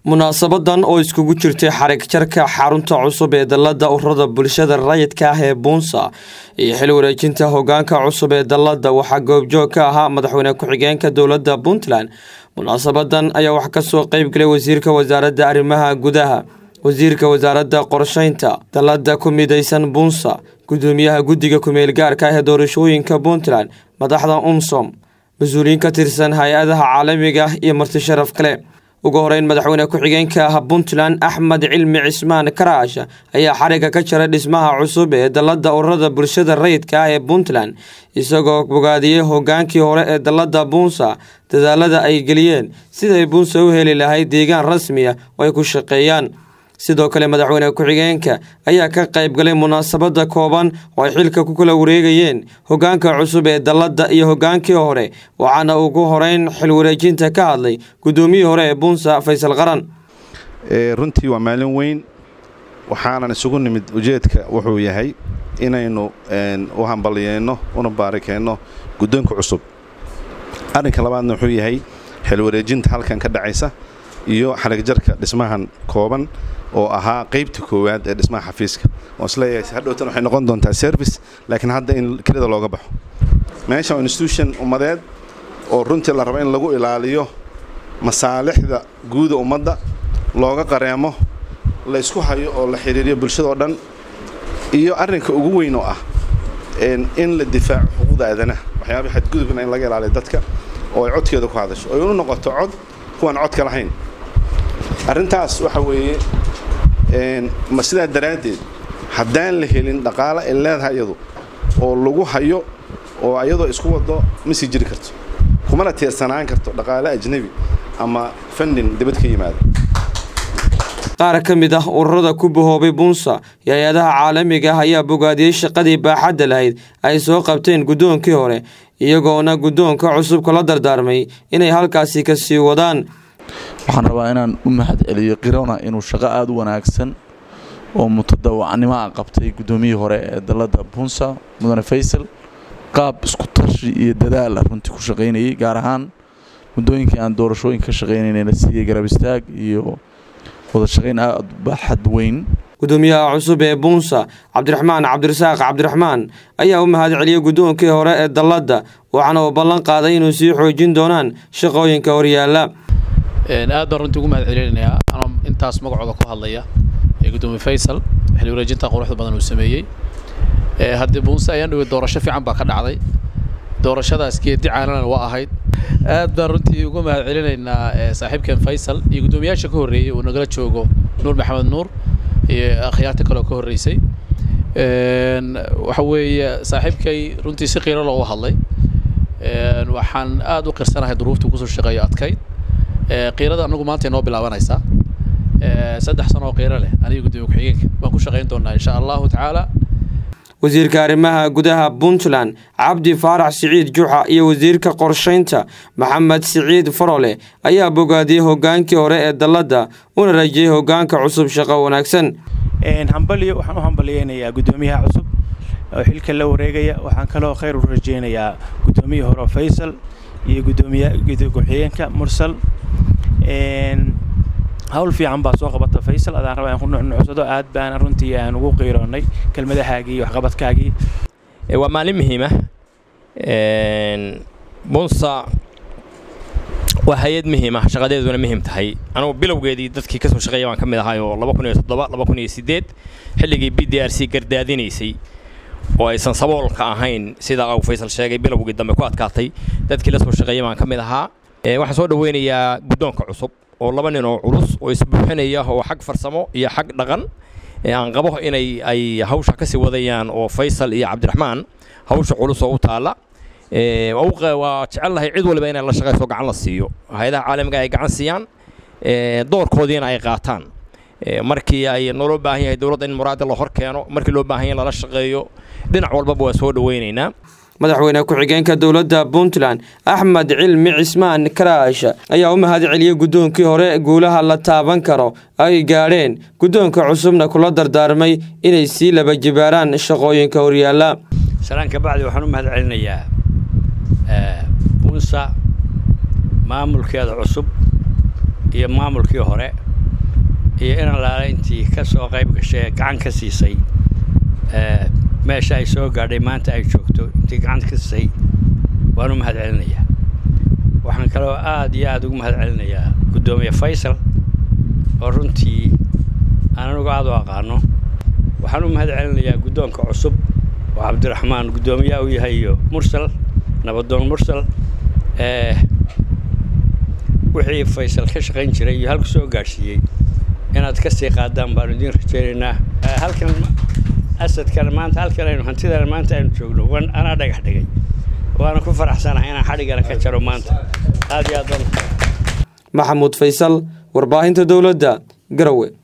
munaasabadan oo iskugu jirtay xarig jarka xarunta cusub ee dalada ururada bulshada rayidka ah ee buunsa iyo xil wareejinta hogaanka cusub ee dalada waxaa goobjoog ka ahaa madaxweyne ku-xigeenka dowlada puntland munaasabadan ayaa wax kasoo qeybgalay wasiirka wasaaradda arrimaha gudaha wasiirka wasaaradda qorsheynta dalada ku midaysan buunsa gudoomiyaha guddiga kumeel gaarka ah ee doorashooyinka puntland madaxda umsom mas-uuliyiin ka tirsan hay-adaha caalamiga ah iyo marti sharaf kale ugu horeyn madaxweyne ku-xigeenka ah puntland axmed cilmi cismaan karaash ayaa xariga ka jaray dhismaha cusub ee dalada ururada bulshada rayidka ah ee puntland isagoo bogaadiyey hogaankii hore ee dalada buunsa dadaalada ay geliyeen siday buunsa u heli lahayd deegaan rasmi ah oo ay ku shaqeeyaan sidoo kale madaxweyne ku-xigeenka ayaa ka qayb galay munaasabada kooban oo ay xilka ku kala wareegayeen hogaanka cusub ee dalada iyo hogaankii hore waxaana ugu horeyn xil wareejinta ka hadlay gudoomiyii hore ee buunsa faysal qaran runtii waa maalin weyn waxaanan isugu nimid ujeedka wuxuu yahay inaynu u hambaliyeyno una baarikeyno guddoonka cusub arrinka labaadna wuxuu yahay xil wareejinta halkan ka dhacaysa iyo xarigjarka dhismahan kooban oo ahaa qaybta koowaad ee dhismaha xafiiska oo isleeyahay hadhowtan waxay noqon doontaa service laakiin hadda in kelida looga baxo meesha waa institution ummadeed oo runtii la rabo in lagu ilaaliyo masaalixda guuda ummadda looga qareemo la ysku hayo oo la xidhiiriyo bulshada oo dhan iyo arrinka ugu weyn oo ah in la difaaco xuquuqda aadanaha waxyaabaa xadgudubna in laga ilaaliyo dadka oo ay codkeeda ku hadasho oo inu noqoto cod kuwaan codka lahayn arrintaas waxa weeye sidaa daraaddeed haddaan la helin dhaqaale ay leedahay iyadu oo lagu hayo oo iyadoo isku wado ma sii jiri karto kumana tiirsanaan karto dhaqaale ajnebi ama fandin dibad ka yimaada qaar ka mid ah ururada ku bahoobay buunsa iyo hay-adaha caalamiga ah ayaa bogaadiyey shaqadii baaxadda lahayd ay soo qabteen guddoonkii hore iyagoona guddoonka cusub kala dardaarmay inay halkaasi ka sii wadaan waxaan rabaa inaan u mahad celiyo kirona inuu shaqo aada u wanaagsan oo mutadawacnimo a qabtay guddoomiyihii hore ee dalada buunsa mudane faysal qaab isku tashi iyo dadaala runtii ku shaqaynayay gaar ahaan muddooyinkii aan doorashooyin ka shaqaynayna siiyey garab istaag iyo wada shaqayn aada baaxad weyn gudoomiyaha cusub ee buunsa cabdiraxmaan cabdirasaaq cabdiraxmaan ayaa u mahad celiyey guddoonkii hore ee dalladda waxaana uu ballan qaaday inuu sii xoojin doonaan shaqooyinka horyaala aad baan runtii ugu mahad celinayaa anoo intaas magacooda ku hadlaya ee guddoomiye faysal xil wareejinta quruxda badan uu sameeyey haddii buunse ayaan dhawey doorasho fiican baa ka dhacday doorashadaas geedi caalanana waa ahayd aad baan runtii ugu mahad celinaynaa saaxiibkeen faysal iyo guddoomiyaasha ka horreeyey uu nagala joogo nuur maxamed nuur iyo akhyaarta kaleoo ka horreysay waxa weeye saaxiibkay runtii si qiiro loogu hadlay waxaan aada u qirsanahay duruuftii kusoo shaqeeyo adkayd qiirada anagu maanta inoo bilaabanaysaa saddex sano oo qiiro leh aniga gudoomiye ku-xigeenka baan ku shaqayn doonaa insha allahu tacaala wasiirka arrimaha gudaha puntland cabdi faarax siciid juxa iyo wasiirka qorsheynta maxamed siciid farole ayaa bogaadiyey hogaankii hore ee dalladda una rajiyey hogaanka cusub shaqo wanaagsan hambalyo waxaan u hambalyeynayaa guddoomiyaha cusub oo xilka la wareegaya waxaan kaloo khayr u rajeynayaa guddoomiyihii hore faysal iyo gudoomiya ku-xigeenka mursal hawl fiican baa soo qabata faysal adaan rabaa in ku nuxnuxsado aad baana runtii aan ugu qiiroonnay kelmadahaagii iyo waxqabadkaagii waa maalin muhiima bunsa waa hay-ad muhiima shaqadeeduna muhiim tahay anugu bilowgeedii dadkii kasoo shaqeeya baan ka mid ahay oo laba kun iyo toddoba laba kun iyo siddeed xilligii b d r c gardaadinaysay oo aysan saboolka ahayn sida uu faysal sheegay bilowgii dambe ku adkaatay dadkii la soo shaqeeya baan ka mid ahaa waxaan soo dhaweynayaa guddoonka cusub oo laba nin oo culus oo isbuuxinaya oo xag farsamo iyo xag dhaqan aan qabo inay ay hawsha ka sii wadayaan oo faysal iyo cabdiraxmaan hawsha culus oo u taalla waa jecelnahay cid waliba inay la shaqayso gacan la siiyo hay-adaha caalamiga ay gacan siiyaan doorkoodiina ay qaataan markii ay naloo baahan yahay dowladda in muraada la hor keeno markii loo baahan yahay lala shaqeeyo dhinac walbaba waa soo dhaweynaynaa madaxweyne ku-xigeenka dowladda puntland axmed cilmi cismaan karaash ayaa u mahad celiyey guddoonkii hore guulaha la taaban karo ay gaadheen guddoonka cusubna kula dardaarmay inay sii laba jibaaraan shaqooyinka horyaala salaan ka bacdi waxaan u mahad celinayaa bunsa maamulkeeda cusub iyo maamulkii hore iyo in allaale intii ka soo qayb gashay ee gacan ka siisay meesha ay soo gaadhay maanta ay joogto intii gacanta ka siisay waan u mahad celinayaa waxaan kaloo aad iyo aada ugu mahad celinayaa guddoomiye faysal oo runtii aan anugu aada u aqaano waxaan u mahad celinayaa guddoonka cusub oo cabdiraxmaan guddoomiyaha u yahay iyo mursal nabadoon mursal wixii faysal ka shaqayn jiray iyo halku soo gaadhsiiyey inaad ka sii qaadaan baanu idiin rajaynaynaa halkan asadkan maanta halkan aynu hantidan maanta aynu joogno wan anaa dhagax dhigay waana ku faraxsanahay inaan xadhigana ka jaro maanta aad iyo aad baan maxamuud faysal warbaahinta dowladda garowe